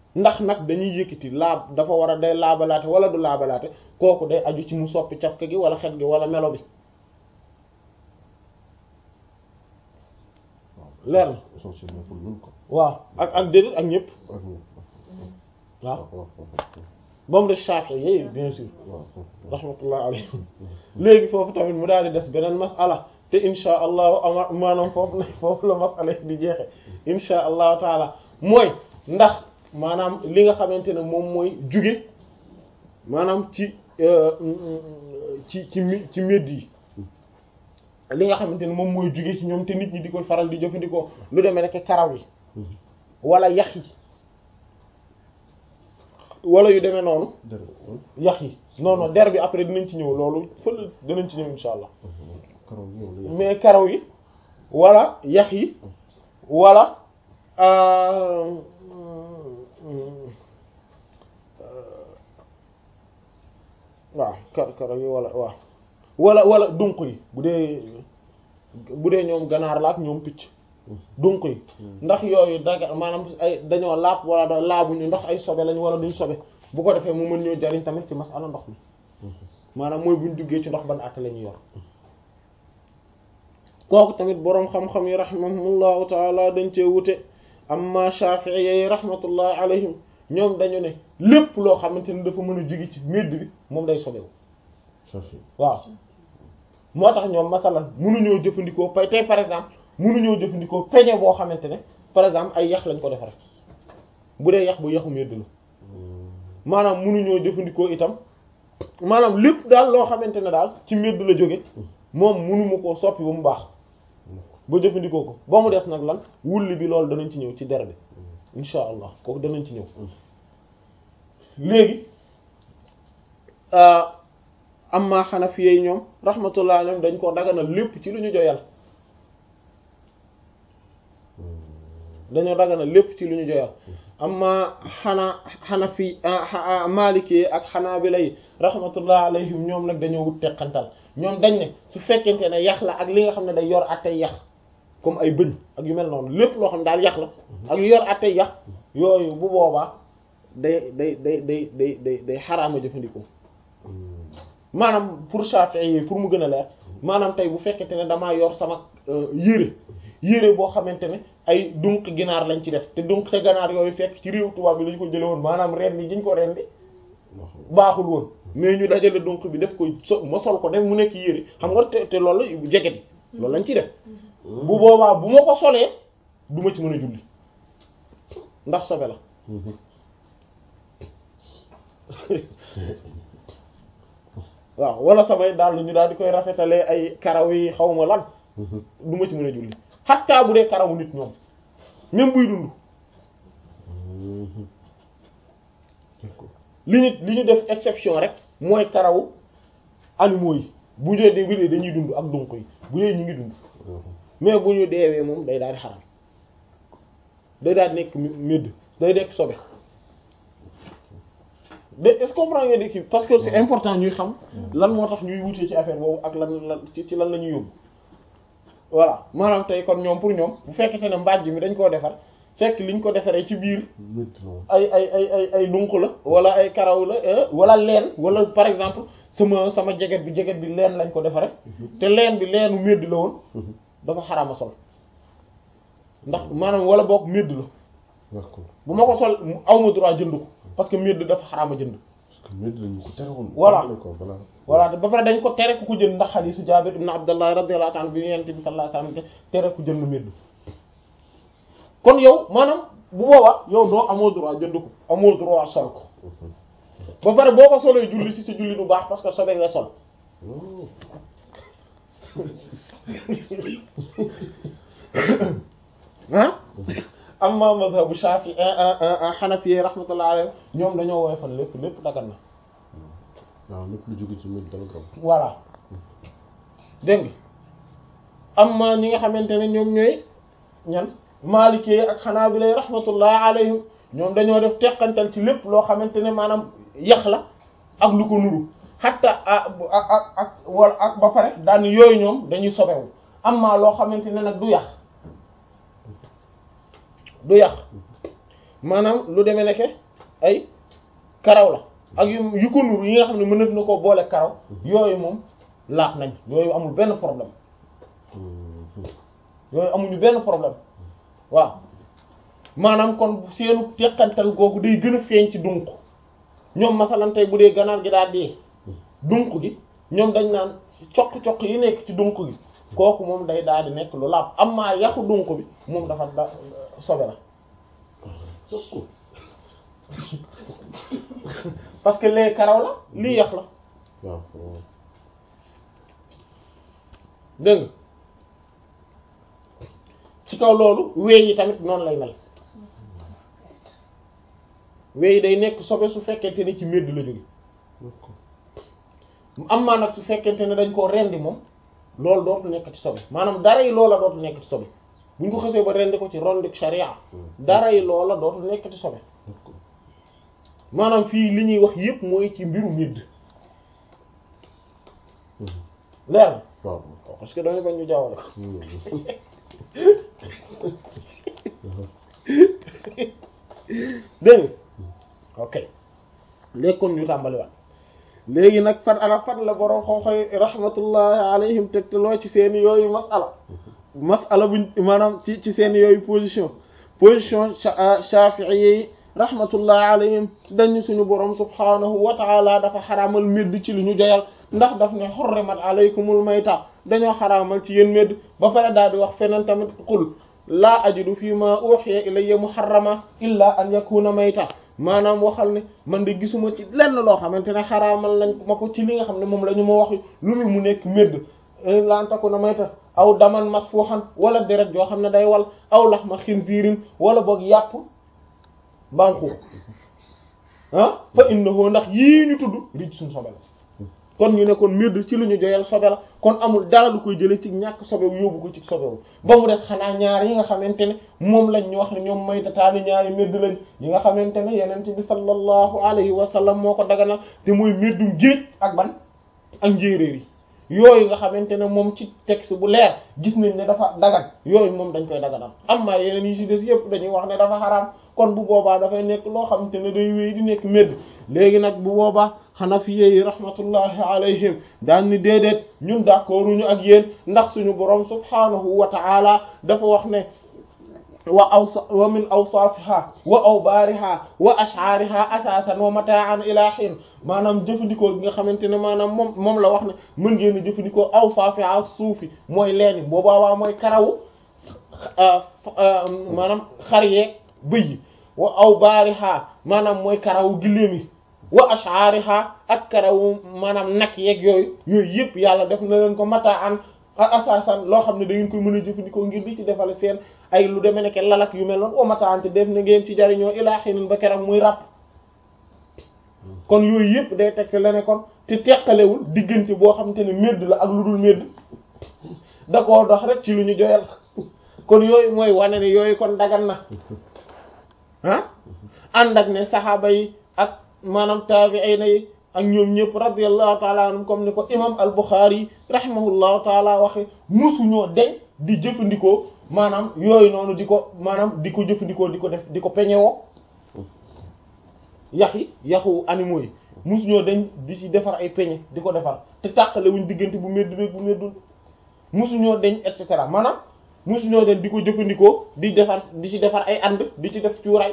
ndax nag dañuy yëkkati laab dafa war a day laabalaate wala du laabalaate kooku day aju ci mu soppi cafka gi wala xet gi wala melo bi leer na essentiellement pour ñun ko waaw ak ak déedéet ak ñëpp ak ñun waaw waaw ba mu def Shafi'i yi bien sûr waaw rahmatullah alayhim léegi foofu tamit mu daal di des beneen masala te insha allahu ama maanaam foofu la foofu la masala di jeexe insha allahu taala mooy ndax maanaam li nga xamante ne moom mooy juge maanaam ci ci ci mi ci médd yi li nga xamante ne moom mooy juge ci ñoom te nit ñi di ko faral di jëfandikoo lu demee nekk karaw yi wala yax yi wala yu demee noonu dara yax yi non non der bi après dinañ ci ñëw loolu fël dinañ ci ñëw insha allah karaw yi yow la mais karaw yi wala yax yi wala euh, waaw kar karaw yi wala waaw wala wala dunq yi bu dee bu dee ñoom ganaar la ak ñoom picc dunq yi ndax yooyu daga maanaam ay dañoo laab wala da laabuñu ndax ay sobe lañ wala duñ sobe bu ko defee mu mën ñoo jariñ tamit ci masala ndox mi maanaam mooy buñ duggee ci ndox ban àtte la ñu yor kooku tamit boroom xam-xam yi rahimahumullahu taala dañ cee wute amma Shafi'i yi rahmatullahi alayhim ñoom dañu ne lépp loo xamante ni dafa mën a jóge ci médd bi moom day sobewu Shafi waaw moo tax ñoom masalan mënuñoo jëfandikoo pay tey par exemple mënuñoo jëfandikoo peñe boo xamante ne par exemple ay yax lañ ko defare bu dee yax bu yaxu médd la maanaam mënuñoo jëfandikoo itam maanaam lépp daal loo xamante ne daal ci médd la jóge moom mënuma koo soppi ba mu baax ba jëfandikoo ko ba mu des nag lan wulli bi loolu danañ ci ñëw ci der bi insha allah kooku danañ ci ñëw léegi amma xanafi yi ñoom rahmatullah alayhim dañ ko daganal lépp ci lu ñu joyal dañoo daganal lépp ci lu ñu joyal amma xanaa xanafi maliki ak xanaabila yi rahmatullah alayhim ñoom nag dañoo wut teqantal ñoom dañ ne su fekkente ne yax la ak li nga xam ne day yor attey yax comme ay bëñ ak yu mel noonu lépp loo xam ne daal yax la ak yu yor attey yax yooyu bu boobaa day day day day day day day xaraama jëfandikoo maanaam pour Shafi'i yi pour mu gën a leer maanaam tey bu fekkente ne damaa yor sama yére yére boo xamante ne ay dunq ginaar lañ ci def te dunq te ganaar yooyu fekk ci réew tubaab bi lañ ko jële woon maanaam ren ni jiñ ko ren di baaxul woon mais ñu dajale dunq bi def ko so ma sol ko def mu nekk yére xam nga te te loolu jeget yi loolu lañ ci def bu boobaa bu ma ko solee du ma ci mën a julli ndax sobe la waaw wala samay daal ñu daal di koy rafetalee ay karaw yi xaw ma lan du ma ci mën a julli xattaa bu dee karawu nit ñoom même buy dund li ñu li ñu def exception rek mooy karawu animaux yi bu ñu dee bi dañuy dund ak dunq yi bu dee ñu ngi dund mais bu ñu deewee moom day daal di xaram day daal di nekk médd day nekk sobe de est-ce que comprendre nga di parce que c'est important ñuy xam lan moo tax ñuy wutee ci affaire boobu ak lan lan ci ci lan la ñuy yóbbu voilà maanaam tey kon ñoom pour ñoom bu fekkente ne mbàjj mi dañ koo defar fekk liñ ko defaree ci biir ay ay ay ay ay dunq la wala ay karaw la wala leen wala par exemple sama sama jeget bi jeget bi leen lañ ko defaree te leen bi leenu médd la woon dafa xaraama sol ndax maanaam wala boog médd la d'accord bu ma ko sol awma droit jënd ko parce que médd dafa xaraama jënd parce que médd lañu ko tere woon Voilà. ko balaa voilà te ba pare dañ ko tere ku ko jënd ndax xadiisu Jaabir ibn Abdallah radiyallahu anhu bi Yonent bi sallallahu alayhi wasallam tere ku jënd médd kon yow maanaam bu boobaa yow doo amoo droit jënd ko amoo droit sol ko ba pare boo ko solee julli ci sa julli du baax parce que sobe nga sol ah amma mazhabu Shafi Hanafi rahmatullahi alayhi ñoom dañoo woyofal lépp lépp dagan na waaw lépp lu jóge ci médd dara garab voilà dégg nga amma ñi nga xamante ne ñoom ñooy ñan Maliki ak Hanabila rahmatullah alayhim ñoom dañoo def teqantal ci lépp loo xamante ne maanaam yax la ak lu ko nuru hatta ak ak ak wala ak ba pare daan yooyu ñoom dañuy sobewu amma loo xamante ne nag du yax du yax maanaam lu demee nekke ay karaw la ak yu yu ko nur yi nga xam ne mënat na koo boole karaw yooyu moom laat nañ yooyu amul benn problème yooyu amuñu benn problème waaw maanaam kon seenu teqantal googu day gën a feeñ ci dunq ñoom masalan tey bu dee ganaar gi daal dee dunq gi ñoom dañ naan coq-coq yi nekk ci dunq gi kooku moom day daal di nekk lu laab am maa yaxu dunq bi moom dafa da sobe la parce que lee karaw la lii yax la waaw dégg nga ci kaw loolu weey yi tamit noonu lay mel weey yi day nekk sobe su fekkente ni ci medd la jóge am maa nag su fekkente ne dañ koo rendi moom loolu dootu nekk ci sobe maanaam dara yi loola dootu nekk ci sobe bu ñu ko xësee ba rendi ko ci rondik sharia dara yi loola dootu nekk ci sobe maanaam fii li ñuy wax yépp mooy ci mbiru medd leer na waaw parce que damay bañ ñu jaawale ko dégg nga ok léegi kon ñu tàmbaliwaat léegi nag fan ana fan la borom xooxoy rahmatullahi alayhim tegtaloo ci seen yooyu masala masala buñ maanaam ci ci seen yooyu position position shafi'i yi rahmatullahi alayhim dañu suñu borom subhanahu wa ta'ala dafa xaraamal medd ci lu ñu joyal ndax daf ne hurrimat alaykumul mayta dañoo xaraamal ci yéen medd ba pare daal di wax feneen tamit qul laa ajidu fi ma uhiya ilayya muharrama illa an yakuna mayta maanaam waxal ne man de gisuma ci lenn loo xamante ne xaraamal nañ ma ko ci li nga xam ne moom la ñu ma wax lu dul mu nekk medd illa an takuna mayta aw daman masfuhan wala deret joo xam ne day wal aw laxma xinziirin wala boog yàpp banxu ah fa innahu ndax yii ñu tudd rij suñ sobe la kon ñu ne kon medd ci lu ñu joyal sobe la kon amul dara lu koy jëlee ci ñàkk sobewu yóbbu ko ci sobewu ba mu des xanaa ñaar yi nga xamante ne moom lañ ñu wax ne ñoom maytataani ñaari medd lañ yi nga xamante ne yeneen bi sallallahu alayhi wa sallam moo ko daganal te mooy meddum géej ak ban ak njéeréer yi yooyu nga xamante ne moom ci texte bu leer gis nañ ne dafa dagan yooyu moom dañ koy daganal amma yeneen yi ci des yëpp dañuy wax ne dafa xaraam kon bu boobaa dafay nekk loo xamante ne day wéy di nekk medd léegi nag bu boobaa xanafiye yi rahmatullahi alayhim daan ni déedéet ñun d'accorduñu ak yéen ndax suñu borom subhanahu wa ta'ala dafa wax ne wa awsa wa min awsafiha wa awbariha wa ash'ariha asasan wa mata'an ila hin maanaam jëfandikoo gi nga xamante ne maanaam moom moom la wax ne mën ngeen a jëfandikoo awsafiha suufi mooy leeni boobaa waa mooy karawu maanaam xar yeeg bëy yi wa awbariha maanaam mooy karawu giléem yi wa ash'ariha ak karawu maanaam nag yeeg yooyu yooyu yëpp yàlla def na leen ko mata'an asasan loo xam ne da ngeen koy mën a jëfandikoo ngir di ci defal seen ay lu demee nekk lalak yu mel noonu omataante def na ngeen ci jariñoo ilaa xinin ba keroog muy ràpp kon yooyu yëpp day teg la ne kon te teqalewul diggante boo xamante ne medd la ak lu dul medd da koo dox rek ci lu ñu joyal kon yooyu mooy wane ne yooyu kon dagan na ah ànd ak ne saxaaba yi ak maanaam taabi'ina yi ak ñoom ñëpp radiyallahu taala anhum comme ni ko imam al-Bukhari rahimahullahu taala waxe musuñoo deñ di jëfandikoo maanaam yooyu noonu di ko maanaam di ko jëfandikoo di ko def di ko peñewoo yax yi yaxu animaux yi musuñoo deñ di ci defar ay peñe di ko defar te tàqale wuñ diggante bu medd beeg bu meddul musuñoo deñ et cetera maanaam musuñoo deñ di ko jëfandikoo di defar di ci defar ay ànd di ci def cuuraay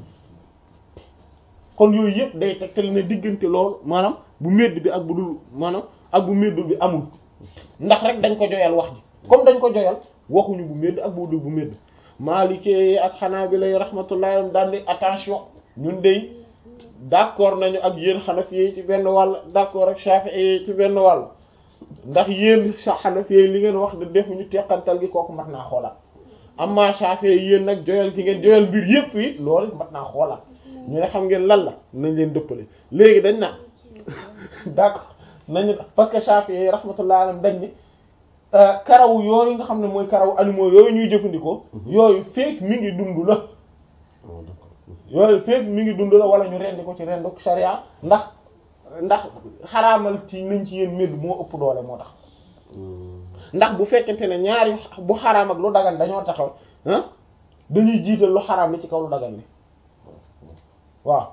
kon yooyu yëpp day tegtal ne diggante loolu maanaam bu medd bi ak bu dul maanaam ak bu meddul bi amul ndax rek dañ ko joyal wax ji comme dañ ko joyal waxuñu bu medd ak bu dul bu medd Maalikee ak Hanaabila rahmatullahi daan di attention ñun dey d'accord nañu ak yéen Hanafi ci benn wàll d'accord ak Shafi'i ci benn wàll ndax yéen Hanafi li ngeen wax de defuñu teqantal gi kooku mat naa xoolaat amma Shafi'i yéen nag joyal ki ngeen joyal mbir yëpp yi loolu mat naa xoolaat ñu ne xam ngeen lan la nañ leen dëppale léegi dañ na d'accord nañu parce que Shafi'i rahmatullahi alayhi dañ ni karaw yooyu nga xam ne mooy karaw animaux yooyu ñuy jëfandikoo yooyu feek mi ngi dund la yooyu feek mi ngi dund la wala ñu rendi ko ci rendu sharia ndax ndax xaraamal ci nañ ci yéen medd moo ëpp doole moo tax ndax bu fekkente ne ñaari bu xaraam ak lu dagan dañoo taxaw ah dañuy jiital lu xaraam li ci kaw lu dagan li waaw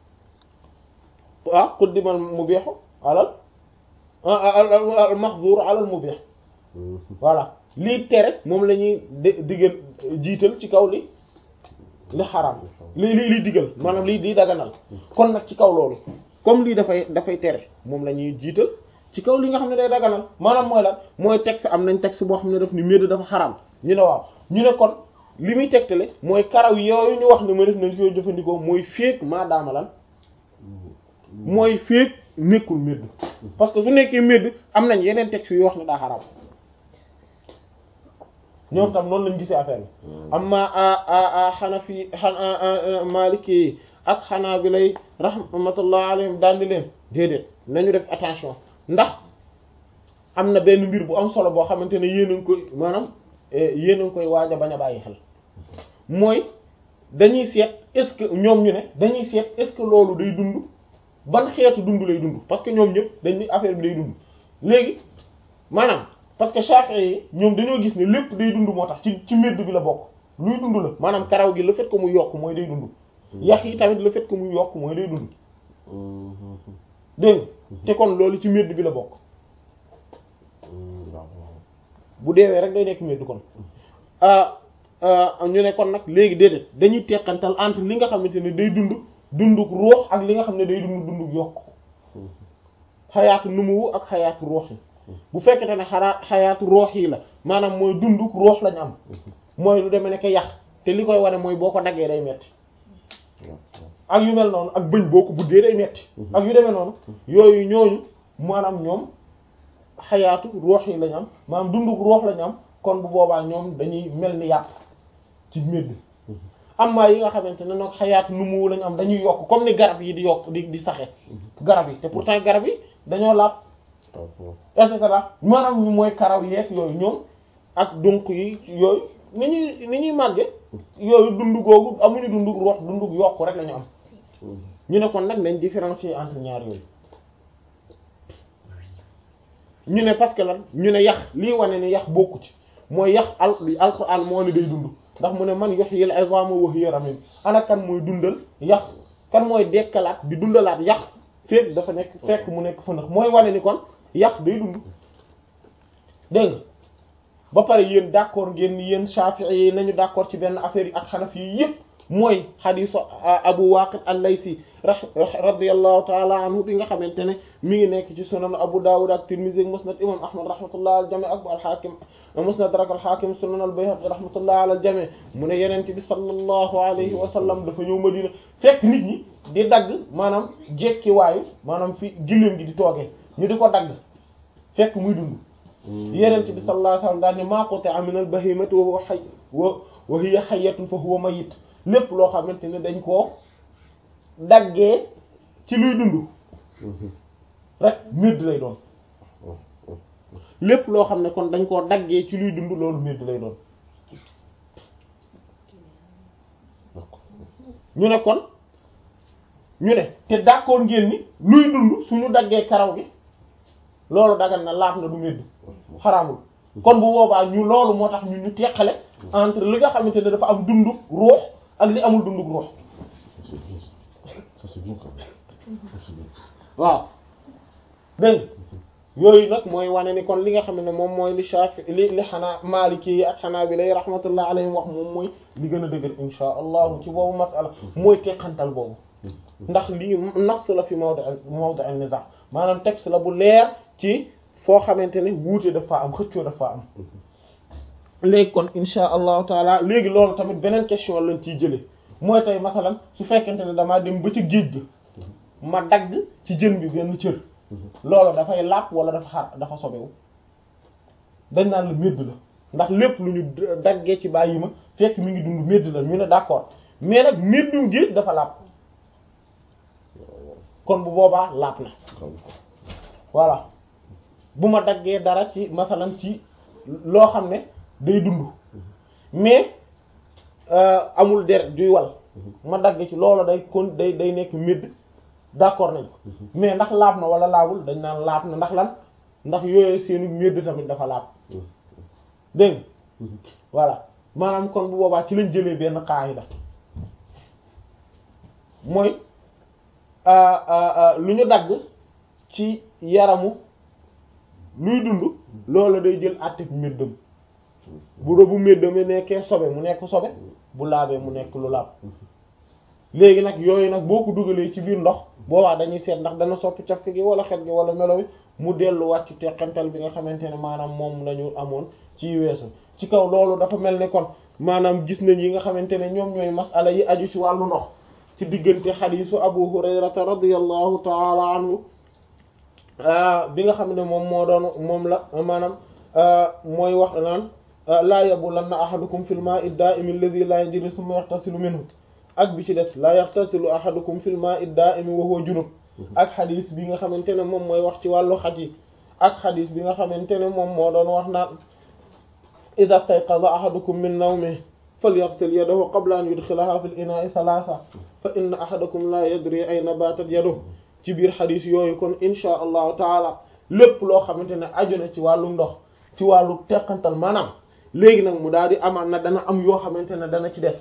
ah quddimal mubihu alal al mahzur alal mubih voilà lii tere moom la ñuy digal jiital ci kaw li li xaraam li li liy digal maanaam lii di daganal kon nag ci kaw loolu comme lii dafay dafay tere moom la ñuy jiital ci kaw li nga xam ne day daganal maanaam mooy lan mooy texte am nañ texte boo xam ne daf ni médd dafa xaraam ñu ne waaw ñu ne kon li muy tegtale mooy karaw yooyu ñu wax ne ma def nañ koy jëfandikoo mooy féeg maa daama lan mooy féeg nekkul médd parce que su nekkee médd am nañ yeneen texte yu wax ne daa xaraam ñoom tam noonu lañ gisee affaire bi amma a xanafi a maliki ak xanaa bi lay rahmatullah alayhim daal di leen déedéet nañu def attention ndax am na benn mbir bu am solo boo xamante ne yéen a ngi koy maanaam yéen a ngi koy waaj a bañ a bàyyi xel mooy dañuy seet est-ce que ñoom ñu ne dañuy seet est-ce que loolu day dund ban xeetu dund lay dund parce que ñoom ñëpp dañ ni affaire bi day dund léegi maanaam parce que Shafi'i yi ñoom dañoo gis ne lépp day dund moo tax ci ci mbir bi la bokk luy dund la maanaam karaw gi le fait que muy yokk mooy day dund yax yi tamit le fait que muy yokk mooy day dund dégg te kon loolu ci mbir bi la bokk bu deewee rek day nekk mbir kon ñu ne kon nag léegi déedéet dañuy teqantal entre li nga xamante ne day dund dunduk ruux ak li nga xam ne day dund dunduk yokk xayaatu numuwu ak xayaatu ruux yi bu fekkete ne xaraa xayaatu ruux yi la maanaam mooy dunduk ruux lañu am mooy lu demee nekk yax te li koy wane mooy boo ko daggee day metti ak yu mel noonu ak bëñ boo ko buddee day metti ak yu demee noonu yooyu ñooñu maanaam ñoom xayaatu ruux yi lañu am maanaam dunduk ruux lañu am kon bu boobaa ñoom dañuy mel ni yàpp ci médd amma yi nga xamante ne nag xayaatu nu mu lañu am dañuy yokk comme ni garab yi di yokk di di saxe garab yi te pourtant garab yi dañoo laab et cetera maanaam ñu mooy karaw yeeg yooyu ñoom ak donc yi yooyu ni ñuy ni ñuy màgge yooyu dund googu amuñu dundug ruux dundug yokk rek la ñu am ñu ne kon nag nañ différencier entre ñaar yooyu ñu ne parce que lan ñu ne yax lii wane ne yax bokku ci mooy yax al alquran moo ne day dund ndax mu ne man yuhyil izama wa hiya ramim ana kan mooy dundal yax kan mooy dekkalaat di dundalaat yax fekk dafa nekk fekk mu nekk fa ndax mooy wane ni kon yax day dund dégg nga ba pare yéen d'accord ngeen ni yéen Shafi'i yi nañu d'accord ci benn affaire yi ak Hanafi yi yëpp mooy xadiisu Abu Waqid al-Laythi radiyallahu ta'ala anhu bi nga xamante ne mi ngi nekk ci sunan Abu Dawud ak Tirmidhi musnad imam Ahmad rahmatullah al jami' ak al-Hakim musnad rak al-Hakim sunan al-Bayhaqi rahmatullah ala al-jami' mu ne yenente bi sallallahu alayhi wa sallam dafa ñëw Madina fekk nit ñi di dagg maanaam jekki waayu maanaam fi gilléem gi di toogee ñu di ko dagg fekk muy dund yenente bi sallallahu alayhi wa sallam daal ne ma quti'a min al-bahimati wa huwa hayy wa hiya hayyatun fa huwa mayyit lépp loo xamante ne dañ koo daggee ci luy dund rek médd lay doon lépp loo xam ne kon dañ koo daggee ci luy dund loolu médd lay doon ñu ne kon ñu ne te d'accord ngeen ni luy dund suñu daggee karaw gi loolu dagan na laaf na du médd xaraamul kon bu boobaa ñu loolu moo tax ñu ñu teqale entre li nga xamante ne dafa am dunduk ruux ak li amul dunduk ruux ça c'est bien quand même c'est bien waaw dégg yooyu nag mooy wane ni kon li nga xam ne moom mooy li Shafi li li xanaa Maliki yi ak xanaa bi lay rahmatullah alayhim wax moom mooy li gën a dëgër insha allahu ci boobu masala mooy teqantal boobu ndax lii nas la fi mawdi mawdi an-niza maanaam texte la bu leer ci foo xamante ne wuute dafa am xëccoo dafa am léegi kon insha allahu taala léegi loolu tamit beneen question lañ ciy jëlee mooy tey masalan su fekkente ne damaa dem ba ci géej ga ma dagg ci jën bi benn cër loolu dafay làpp wala dafa xar dafa sobewu dañ naan la médd la ndax lépp lu ñu daggee ci bàyyi ma fekk mi ngi dund médd la ñu ne d'accord mais nag méddum géej dafa làpp kon bu boobaa làpp na voilà bu ma daggee dara ci masalan ci loo xam ne day dund mais amul deret juy wal ma dagg ci loolu day kon day day nekk médd d'accord nañ ko mais ndax laab na wala laabul dañ naan laab na ndax lan ndax yooyu seenu médd tamit dafa laab dégg nga voilà maanaam kon bu boobaa ci lañ jëlee benn qaayida mooy lu ñu dagg ci yaramu luy dund loolu day jël àtte méddam bu doo bu méddam nekkee sobe mu nekk sobe bu laabee mu nekk lu laab léegi nag yooyu nag boo ko dugalee ci biir ndox boobaa dañuy seet ndax dana soppi cafka gi wala xet gi wala melo wi mu delluwaat ci teqantal bi nga xamante ne maanaam moom lañu amoon ci weesu ci kaw loolu dafa mel ne kon maanaam gis nañ yi nga xamante ne ñoom ñooy masala yi aju ci wàllu ndox ci diggante xadiisu abu hurayrata radiyallahu taala anhu bi nga xam ne moom moo doon moom la maanaam mooy wax naan laa yabulanna ahadukum fil ma'i da'imi alladhi la yajri thumma yaghtasilu minhu ak bi ci des la yaghtasilu ahadukum fil ma'i da'imi wa huwa junub ak xadis bi nga xamante ne moom mooy wax ci wàllu xaj yi ak xadis bi nga xamante ne moom moo doon wax naan idha istayqaza ahadukum min nawmihi falyaghsil yadahu qabla an yudkhilaha fil ina'i thalatha fa inna ahadakum la yadri ayna batat yaduhu ci biir xadis yooyu kon insha allahu taala lépp loo xamante ne aju na ci wàllu ndox ci wàllu teqantal maanaam léegi nag mu daal di amaan na dana am yoo xamante ne dana ci des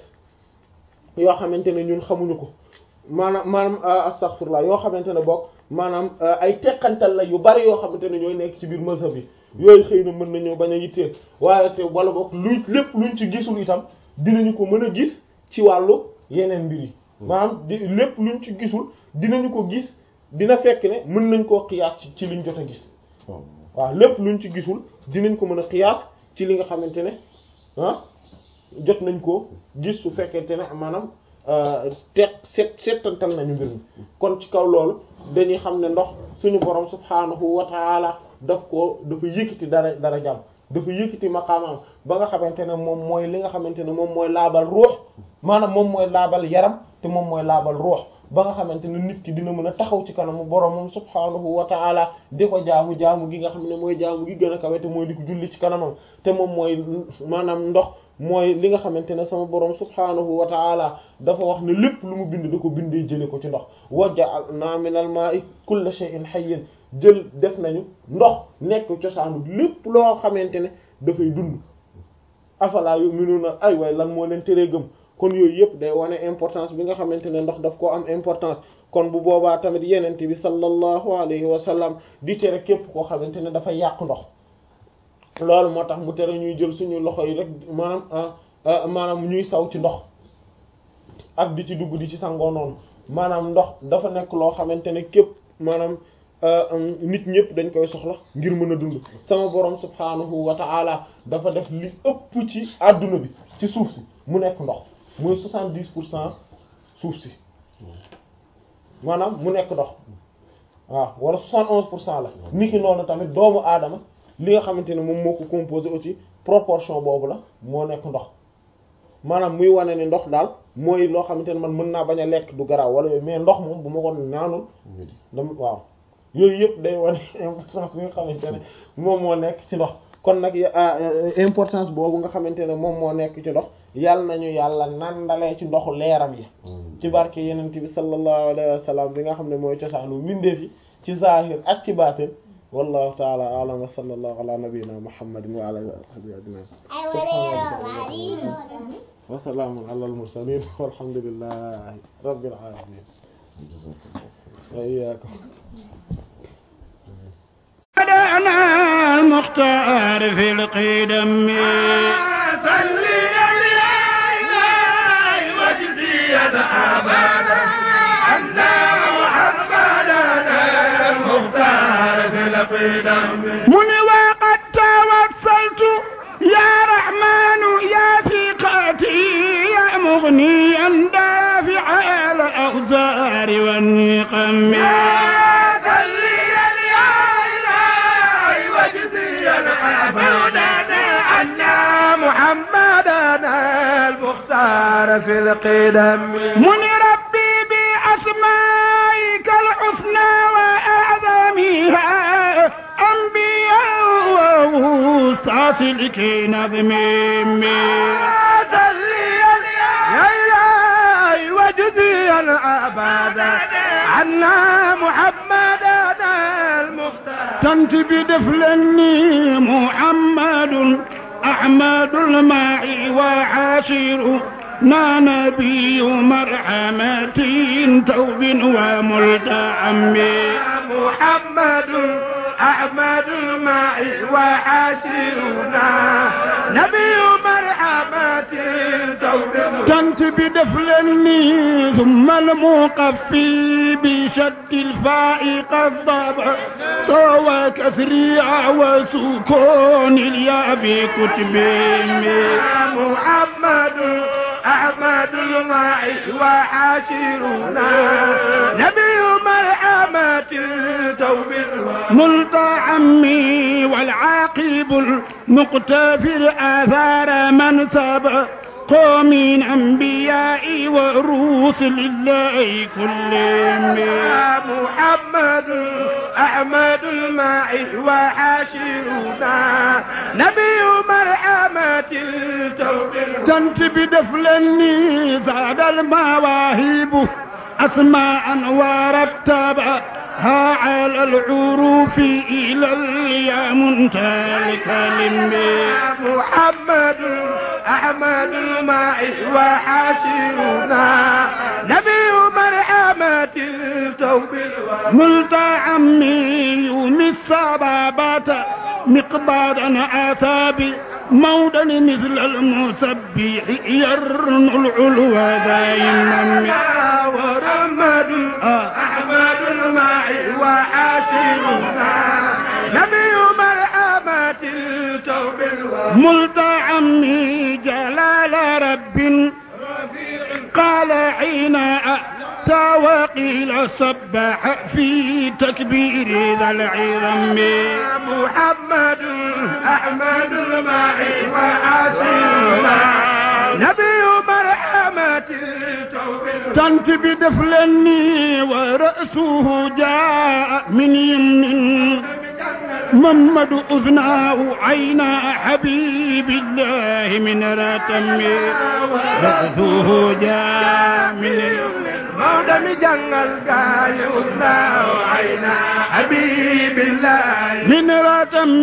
yoo xamante ne ñun xamuñu ko maanaam maanaam astaghfirullah yoo xamante ne bokk maanaam ay teqantal la yu bari yoo xamante ne ñooy nekk ci biir mazhab yi yooyu xëy na mën nañoo bañ a yitteel waaye te wala bokk luy lépp luñ ci gisul itam dinañu ko mën a gis ci wàllu yeneen mbir yi maanaam di lépp luñ ci gisul dinañu ko gis dina fekk ne mën nañ koo xiyaas ci ci liñ jot a gis waaw lépp luñ ci gisul dinañ ko mën a xiyaas ci li nga xamante ne ah jot nañ ko gis su fekkente ne maanaam teet seet seetantal nañu mbir mi kon ci kaw loolu dañuy xam ne ndox suñu borom subhaanahu wa taala daf ko dafa yëkkati dara dara jàmm dafa yëkkati maqaamam ba nga xamante ne moom mooy li nga xamante ne moom mooy laabal ruux maanaam moom mooy laabal yaram te moom mooy laabal ruux ba nga xamante ne nit ki dina mën a taxaw ci kanamu boromam subhaanahu wa ta'ala di ko jaamu jaamu gi nga xam ne mooy jaamu gi gën a kawe te mooy di ko julli ci kanamam te moom mooy maanaam ndox mooy li nga xamante ne sama borom subhaanahu wa ta'ala dafa wax ne lépp lu mu bind da ko bindee jële ko ci ndox wa ja'alna minal ma'i kulla shay'in hayyin jël def nañu ndox nekk cosaanu lépp loo xamante ne dafay dund afala yu'minuna ay waay lan moo leen teree gëm kon yooyu yëpp day wane importance bi nga xamante ne ndox daf koo am importance kon bu boobaa tamit yenente bi sallallahu alayhi wa sallam di tere képp koo xamante ne dafa yàq ndox loolu moo tax mu tere ñuy jël suñu loxo yi rek maanaam maanaam ñuy saw ci ndox ak di ci dugg di ci sangoo noonu maanaam ndox dafa nekk loo xamante ne képp maanaam nit ñëpp dañ koy soxla ngir mën a dund sama borom subhanahu wa ta'ala dafa def li ëpp ci àdduna bi ci suuf si mu nekk ndox mooy soixante-dix pour cent suuf si maanaam mu nekk ndox waaw wala soixante onze pour cent la niki noonu tamit doomu aadama li nga xamante ne moom moo ko composé aussi proportion boobu la moo nekk ndox maanaam muy wane ne ndox daal mooy loo xamante ne man mën naa bañ a lekk du garaaw wala mais ndox moom bu ma ko naanul dama waaw yooyu yëpp day wane importance bi nga xamante ne moom moo nekk ci ndox kon nag importance boobu nga xamante ne moom moo nekk ci ndox yàlla nañu yàlla nandalee ci ndoxu leeram yi ci barke yenent bi sallallahu alayhi wa sallam bi nga xam ne mooy cosaanu mbindeef yi ci zahir ak ci baatin wallahu ta'ala a'lam wa sallallahu ala nabiyyina muhammadin wa ala alihi wa sahbihi wa salamun ala al mursalin walhamdulillahi rabbil alamin wa iyyakum أنا المختار في القدم صلي عليه وجزيا أبدا أن محمدا المختار في القدم من وقد توسلت يا رحمن يا ثقتي يا مغنيا دافع الأوزار والنقم صلي عليه وجزيا أبدا أن محمدا المختار في القدم من ربي بأسمائك الحسنى وأعظمها أنبياء وأوساس لكي نظمي صلي يا إلهي وجزيا أبدا عنا محمدا المختار تنت بدفلني محمد أحمد الماعي وعاشر نا نبي مرحمة توب وملتعم محمد أحمد معي وحاشرنا نبي مرحمة توبة كنت بدفلني ثم المقفي بشد الفاء قد ضبع وكسريع وسكون الياء بكتبهم محمد أحمد معي وحاشرنا نبي مرحمة توبة ملتعمي والعاقب المقتفر آثار من سبق من أنبياء ورسل الله كلهم محمد أحمد معي وحاشرنا نبي مرحمة توبة تنت بدفلني زاد المواهب أسماء ورتبها على العروف إلى اليا منتهى الكلم محمد أحمد معي وحاشرنا نبي مرحمة توبة ملتعمي يوم السبابات مقبادا آسابي مودا مثل المسبح يرن العلو دائما ورمد أحمد معي وحاشرنا نبي مرحمة توبة ملتعمي جلال رب قال حين أتى وقيل سبح في تكبير ذا العظم محمد أحمد معي وحاشرنا نبي مرحمة توبة تنت بدفلني ورأسه جاء من يمن محمد أذناه عينا حبيب الله من رتم رأسه جاء من يمن مودم جنگل گاي وسنا وعينا حبيب الله من رتم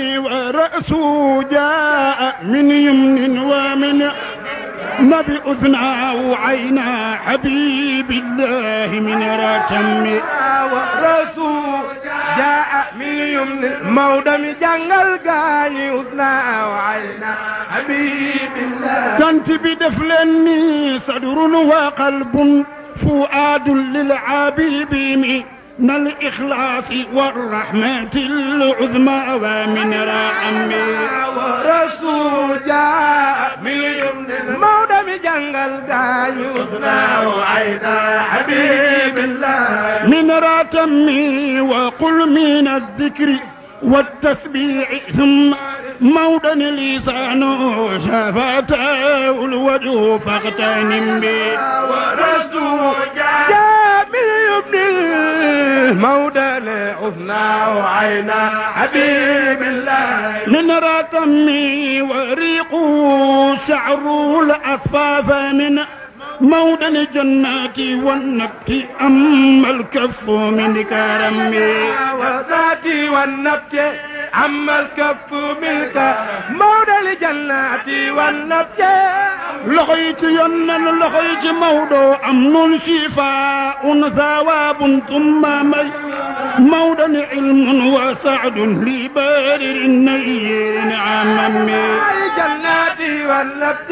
ورأسه جاء من يمن ومن نبي أذناه عينا حبيب الله من رتم ورسول جاء من يمن مودم جنگل گاي وسنا وعينا حبيب الله تنت بدفلني صدر وقلب فؤاد للعبيب من الإخلاص والرحمة العظمى ومن رحمه ورسول جاء من يمن المودم جنگل گاي وسنا وعينا حبيب الله من رتمي وقل من الذكر والتسبيح ثم مودا لسانه شفته الوجه فاغتنم به ورسول جاء من يمن المودى لعثنا وعينا حبيب الله من رتمي وريقه شعر الأصفاف من مودا الجنات والنبت أما الكف من كرمي وذاتي والنبت أما الكف منك مولى الجنات والنبت لخيت ينن لخيت مودو أمن شفاء ثواب ثم مي مودا علم وسعد لبارر نير عممي جنات والنبت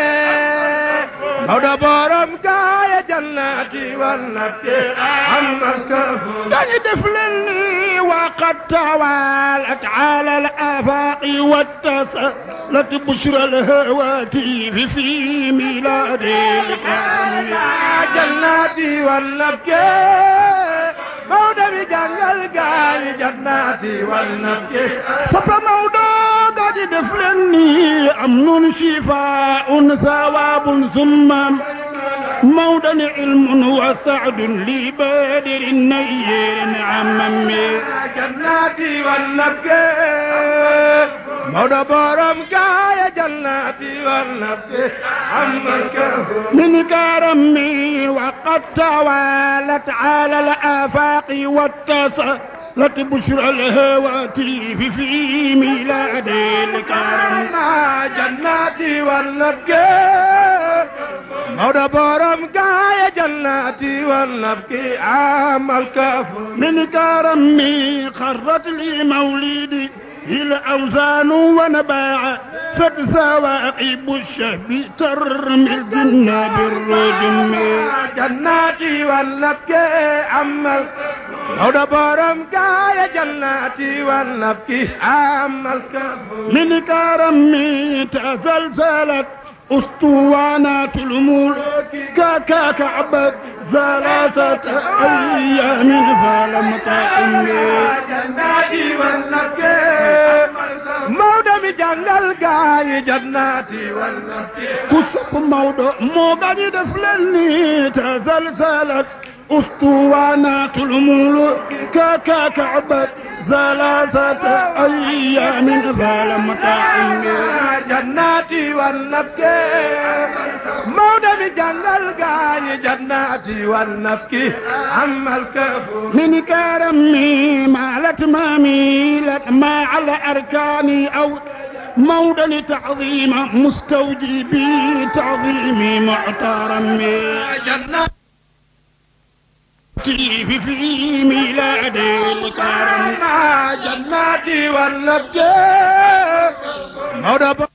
مولى بورم كايا جنات والنبت أما الكف كان دفلني وقد توالت على الآفاق واتصلت بشرى الهواتف في ميلاد الكامل جناتي والنبكي مودة بجنجل قال جناتي والنبكي صب موضوع قد دفلني أمن شفاء ثواب ثم مودا علم وسعد لبادر نير عممي جناتي والنبكي مودة بورم كايا جناتي والنبكي أما الكفر من كرمي وقد توالت على الآفاق واتصلت بشرى الهواتف في ميلاد الكرم جناتي والنبكي مولى بورم قاية جناتي والنبكي عام الكف من كرمي خرت لي مولدي الأوزان ونباع فتثواقب الشهب ترمي الجنة بالرجم جناتي والنبكي عام مولى بورم قاية جناتي والنبكي عام الكف من كرمي تزلزلت أسطوانات الملوك كاكا كعبت ثلاثة أيام فلم تقم جناتي والنبكي مولى بجنجل قاية جناتي والنبكي ku sopp Maodo moo gañi def leen ni tazalzalat ustuwanatul muluk kaka ka'bat ثلاثة أيام فلم تقم جناتي والنبكي مولى بجنجل قاية جناتي والنبكي أما الكفور من كرمي مالت ما ميلت ما على أركاني أو مودا لتعظيم مستوجبي تعظيمي محترمي جناتي في في ميلاد الكرم جناتي والنبكي مولى